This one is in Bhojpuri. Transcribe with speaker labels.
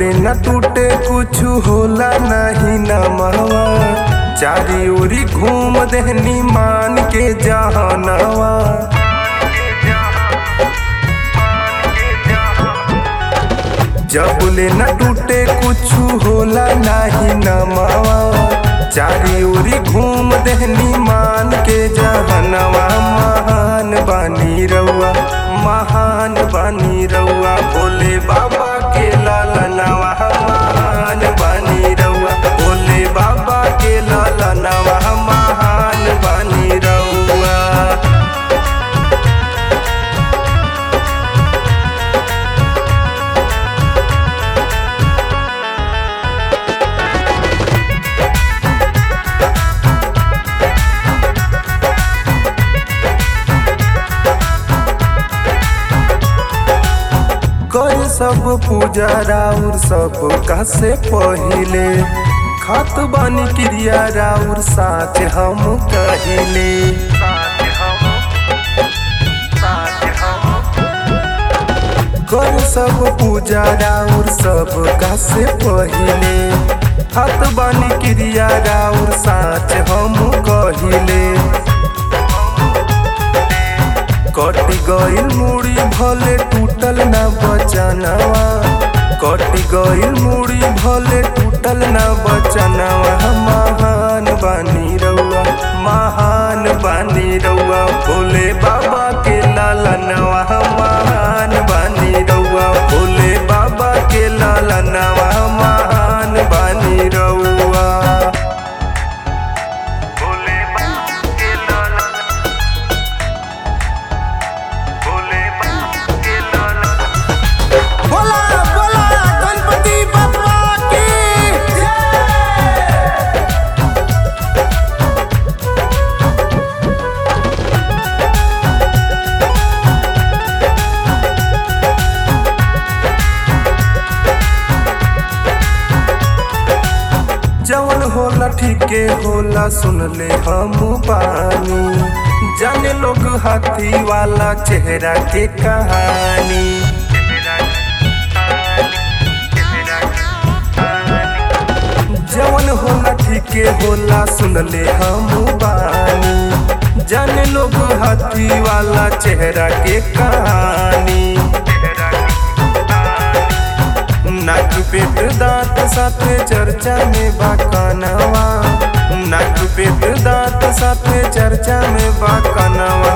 Speaker 1: ले न टूटे कुछ होला नहीं न महवा चारी ओरी घूम देहनी मान के जहानवा जब ले न टूटे कुछ होला नहीं न मावा चारी ओरी घूम देहनी मान के जहनवा महान बानी रउआ महान बानी रउआ भोले बाबा के लालनवा महान बानी रउआ भोले बाबा के लालनवा महान बानी रउआ कर सब पूजा राउर सब का से पहिले खात बानी क्रिया राउर साच हम कहिले कर सब पूजा राउर सब का से पहिले खात बानी क्रिया राउर साच हम कहिले कट गइल मुड़ी भले टूटल ना बचनवा कट गइल मुड़ी भले टूटल ना बचनवा महान बानी रउआ महान बानी रउआ भोले बाबा के लालनवा महान बानी रउआ भोले बाबा के लालनवा महान बानी रउआ भोले बाबा के लालनवा भोले बाबा के लालनवा
Speaker 2: बोला बोला गणपति बप्पा की
Speaker 1: जवन होला ठीके होला सुन ले हम बानी जाने लोग हाथी वाला चेहरा के कहानी जवन होला ठीके होला सुन ले हम बानी जाने लोग हाथी वाला चेहरा के कहानी नाक पेट दांत साथे चर्चा में बाकनवा नाक पेट दांत साथे चर्चा में बाकनवा